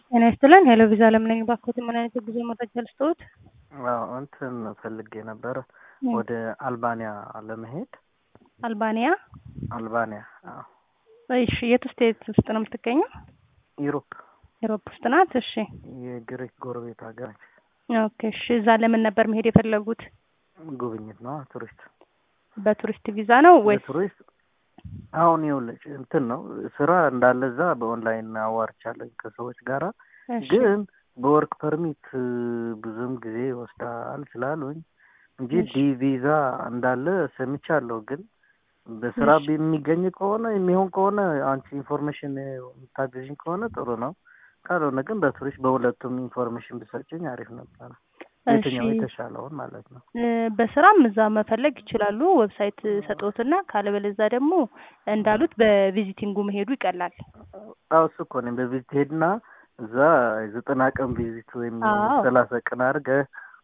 ጤና ይስጥልን። ሄሎ ቪዛ ለምን ነኝ ባክዎት፣ ምን አይነት የጉዞ መረጃ ልስጥዎት? አዎ እንትን ፈልጌ ነበረ ወደ አልባንያ ለመሄድ። አልባንያ? አልባንያ አዎ። እሺ፣ የት ስቴት ውስጥ ነው የምትገኘው? ዩሮፕ ዩሮፕ ውስጥ ናት። እሺ፣ የግሪክ ጎረቤት ሀገር ነች። ኦኬ። እሺ፣ እዛ ለምን ነበር መሄድ የፈለጉት? ጉብኝት ነው፣ ቱሪስት በቱሪስት ቪዛ ነው ወይስ? በቱሪስት አሁን ይኸውልሽ እንትን ነው ስራ እንዳለ እዛ በኦንላይን አዋርቻለሁ ከሰዎች ጋራ እሺ፣ ግን በወርክ ፐርሚት ብዙም ጊዜ ይወስዳል ስላሉኝ እንጂ እሺ። ዲ ቪዛ እንዳለ ሰምቻለሁ። ግን በስራ እሺ። የሚገኝ ከሆነ የሚሆን ከሆነ አንቺ ኢንፎርሜሽን የምታገዥኝ ከሆነ ጥሩ ነው። ካልሆነ ግን በቱሪስት በሁለቱም ኢንፎርሜሽን ብሰጭኝ አሪፍ ነበረ። የትኛው እሺ። የተሻለውን ማለት ነው። እ፣ በስራም እዛ መፈለግ ይችላሉ። ዌብሳይት ሰጦትና ካለበለዛ ደግሞ እንዳሉት በቪዚቲንጉ መሄዱ ይቀላል። አዎ እሱ እኮ ነኝ በቪዚት ሄድና እዛ ዘጠና ቀን ቪዚት ወይም አዎ። ሰላሳ ቀን አድርገህ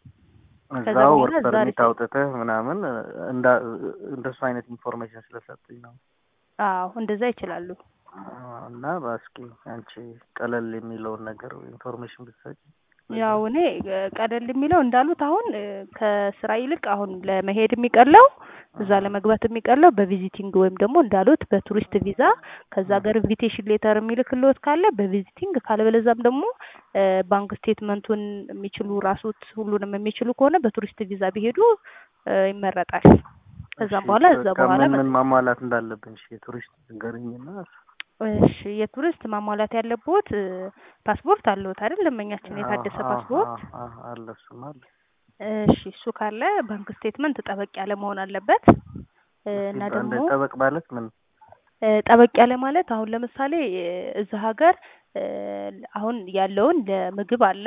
ከዛ እዛው በኋላ ወርክ እዛ ፐርሚት ሪፖርት አውጥተህ ምናምን እንዳ እንደሱ አይነት ኢንፎርሜሽን ስለሰጡኝ ነው። አዎ እንደዛ ይችላሉ። አዎ፣ እና በእስኪ አንቺ ቀለል የሚለውን ነገር ኢንፎርሜሽን ብትሰጪ ያው እኔ እ፣ ቀለል የሚለው እንዳሉት አሁን እ፣ ከስራ ይልቅ አሁን ለመሄድ የሚቀለው እዛ ለመግባት የሚቀለው በቪዚቲንግ ወይም ደግሞ እንዳሉት በቱሪስት ቪዛ ከዛ ሀገር ኢንቪቴሽን ሌተር የሚልክልዎት ካለ በቪዚቲንግ ካለበለዛም ደግሞ እ፣ ባንክ ስቴትመንቱን የሚችሉ ራሱት ሁሉንም የሚችሉ ከሆነ በቱሪስት ቪዛ ቢሄዱ እ፣ ይመረጣል። ከዛም እሺ፣ በኋላ እዛ በቃ በኋላ ምን መ- ምን ማሟላት እንዳለብን እሺ፣ የቱሪስት ንገሪኝና እሺ የቱሪስት ማሟላት ያለብዎት እ፣ ፓስፖርት አለዎት አይደል? ደንበኛችን የታደሰ አዎ፣ ፓስፖርት አዎ፣ አዎ፣ አለ እሱማ አለ። እሺ እሱ ካለ ባንክ ስቴትመንት ጠበቅ ያለ መሆን አለበት እ፣ እና እስኪ ደግሞ እንደ ጠበቅ ማለት ምን እ፣ ጠበቅ ያለ ማለት አሁን ለምሳሌ እ፣ እዛ ሀገር እ፣ አሁን ያለውን ለምግብ አለ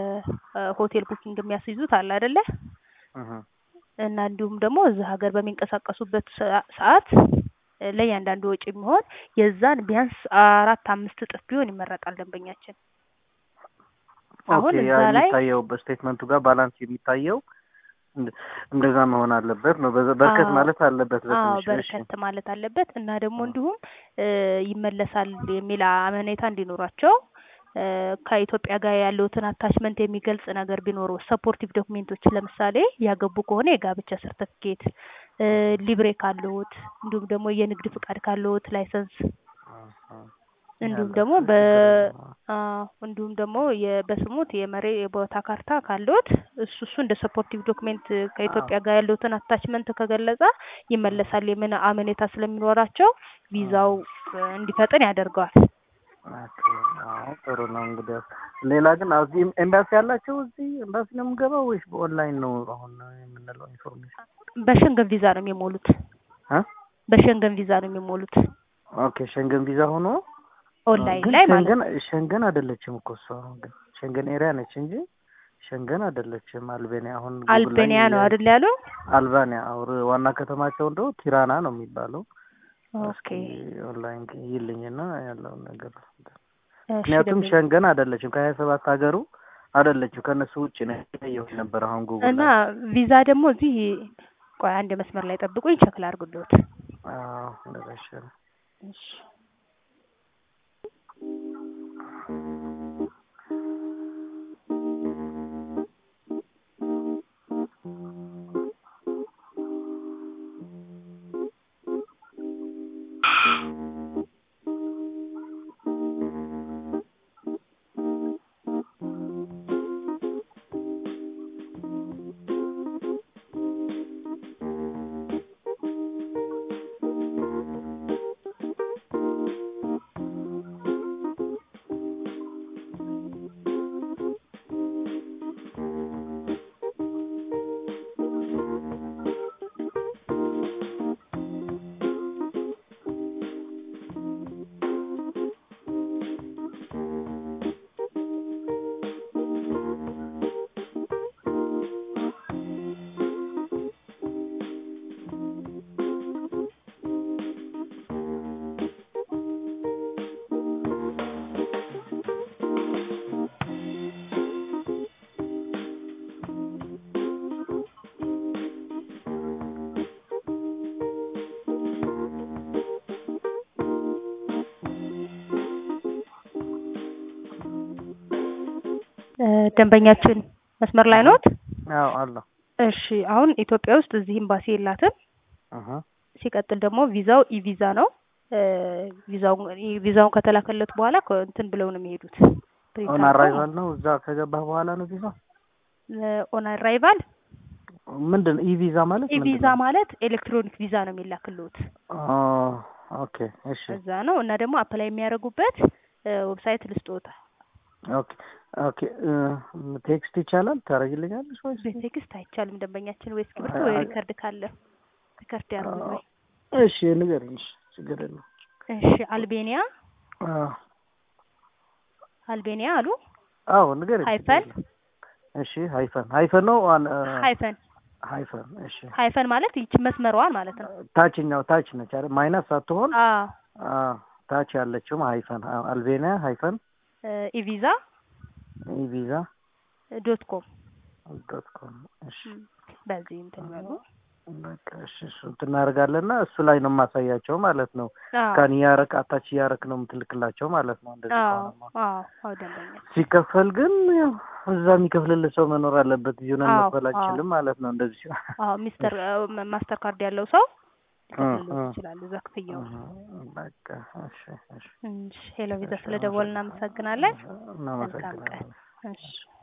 ለሆቴል ቡኪንግ የሚያስይዙት አለ አይደለ? እህ እና እንዲሁም ደግሞ እዛ ሀገር በሚንቀሳቀሱበት ሰ- ሰዓት እ፣ ለእያንዳንዱ ወጪ የሚሆን የዛን ቢያንስ አራት አምስት እጥፍ ቢሆን ይመረጣል ደንበኛችን። አሁን ኦኬ ያ እዛ ላይ የሚታየው በስቴትመንቱ ጋር ባላንስ የሚታየው እንደ- እንደዛ መሆን አለበት ነው። በዛ- በርከት አዎ ማለት አለበት አዎ በትንሽ። እሺ በርከት ማለት አለበት እና ደግሞ እ፣ እንዲሁም እ፣ ይመለሳል የሚል አመኔታ እንዲኖራቸው እ፣ ከኢትዮጵያ ጋር ያለውትን አታችመንት የሚገልጽ ነገር ቢኖረው ሰፖርቲቭ ዶክሜንቶች ለምሳሌ ያገቡ ከሆነ የጋብቻ ሰርተፍኬት፣ ሊብሬ ካለዎት እንዲሁም ደግሞ የንግድ ፍቃድ ካለዎት ላይሰንስ እ፣ እ፣ እንዲሁም ያለ ደግሞ እሱ በ ችግር የለውም። አዎ እንዲሁም ደግሞ የ- በስሙት የመሬ የቦታ ካርታ ካለዎት እሱ እሱ እንደ ሰፖርቲቭ ዶክሜንት አዎ ከኢትዮጵያ ጋር ያለውትን አታችመንት ከገለጸ ይመለሳል የምን አመኔታ ስለሚኖራቸው ቪዛው እ፣ እንዲፈጥን ያደርገዋል። ኦኬ፣ አዎ ጥሩ ነው። እንግዲህ ሌላ ግን እዚህ ኤምባሲ ያላቸው እዚህ ኤምባሲ ነው የምገባው ወይስ በኦንላይን ነው አሁን የምንለው ኢንፎርሜሽን? በሸንገን ቪዛ ነው የሚሞሉት። እ? በሸንገን ቪዛ ነው የሚሞሉት ኦኬ ሸንገን ቪዛ ሆኖ አ፣ ኦንላይን ግን ላይ ማለት ሸንገን ነው። ሸንገን አይደለችም እኮ እሷ ግን ሸንገን ኤሪያ ነች እንጂ ሸንገን አይደለችም። አልቤኒያ አሁን ጉግል ላይ አልቤኒያ ነው የ- አይደል ያሉ? አልባኒያ አውር ዋና ከተማቸው እንደው ቲራና ነው የሚባለው። እስኪ ኦኬ ኦንላይን ይልኝና ያለውን ነገር እሺ ምክንያቱም ደንበኛ ሸንገን አይደለችም ከሀያ ሰባት ሀገሩ አይደለችም ከእነሱ ውጭ ነው ያየሁት ነበር አሁን ጉግል እና ላይ። ቪዛ ደግሞ እዚህ ቆይ አንድ መስመር ላይ ጠብቁኝ ቸክ ላድርግልዎት። አዎ እንደዛ ይሻላል። እሺ እ ደንበኛችን መስመር ላይ ኖት? አዎ አለሁ። እሺ አሁን ኢትዮጵያ ውስጥ እዚህ ኤምባሲ የላትም። እህ ሲቀጥል ደግሞ ቪዛው ኢቪዛ ነው። እ ቪዛውን ቪዛውን ከተላከለት በኋላ ከ- እንትን ብለው ነው የሚሄዱት። ፕሪንት ኦን አድርገው አራይቫል ነው። እዛ ከገባህ በኋላ ነው ቪዛ። ኦን አራይቫል ምንድን ነው ኢ ቪዛ ማለት? ኢቪዛ ማለት ኤሌክትሮኒክ ቪዛ ነው የሚላክልዎት ኦ ኦኬ እሺ እዛ ነው። እና ደግሞ አፕላይ የሚያደርጉበት ዌብሳይት ልስጥዎታ። ኦኬ ኦኬ እ ቴክስት ይቻላል ታደርጊልኛለሽ ወይስ? በቴክስት አይቻልም። ደንበኛችን ወይ እስክሪብቶ ወይ ሪከርድ ካለ ሪከርድ ያርጉ ወይ። እሺ ንገሪኝ። እሺ ችግር የለውም። እሺ አልቤኒያ አዎ አልቤኒያ አሉ አዎ ንገሪኝ። ሃይፈን እሺ ሃይፈን ሃይፈን ነው አን ሃይፈን ሃይፈን እሺ ሃይፈን ማለት ይቺ መስመሯን ማለት ነው። ታችኛው ታች ነች አይደል? ማይነስ ሳትሆን አዎ አዎ ታች ያለችው ሃይፈን አዎ፣ አልቤኒያ ሃይፈን ኢቪዛ ቪዛ ዶት ኮም ዶት ኮም እሺ በዚህ እንትን በሉ። በቃ እሺ እሱ እንትን እናደርጋለንና እሱ ላይ ነው የማሳያቸው ማለት ነው። አዎ ካን እያረክ አታች እያረክ ነው የምትልክላቸው ማለት ነው። እንደዚህ አዎ ከሆነማ አዎ አዎ ደንበኛ ሲከፈል ግን ያው እዛ የሚከፍልልህ ሰው መኖር አለበት። እዚሁ ነን አዎ፣ መክፈል አዎ። አንችልም ማለት ነው። እንደዚህ ሲሆን አዎ ሚስተር ማስተር ካርድ ያለው ሰው እ ሊከፍልልዎት እ ይችላል እዛ ክፍያው። በቃ እሺ እሺ እሺ ሄሎ ቪዛ ስለደወልን እናመሰግናለን። መልካም ቀን። እናመሰግናለን። እሺ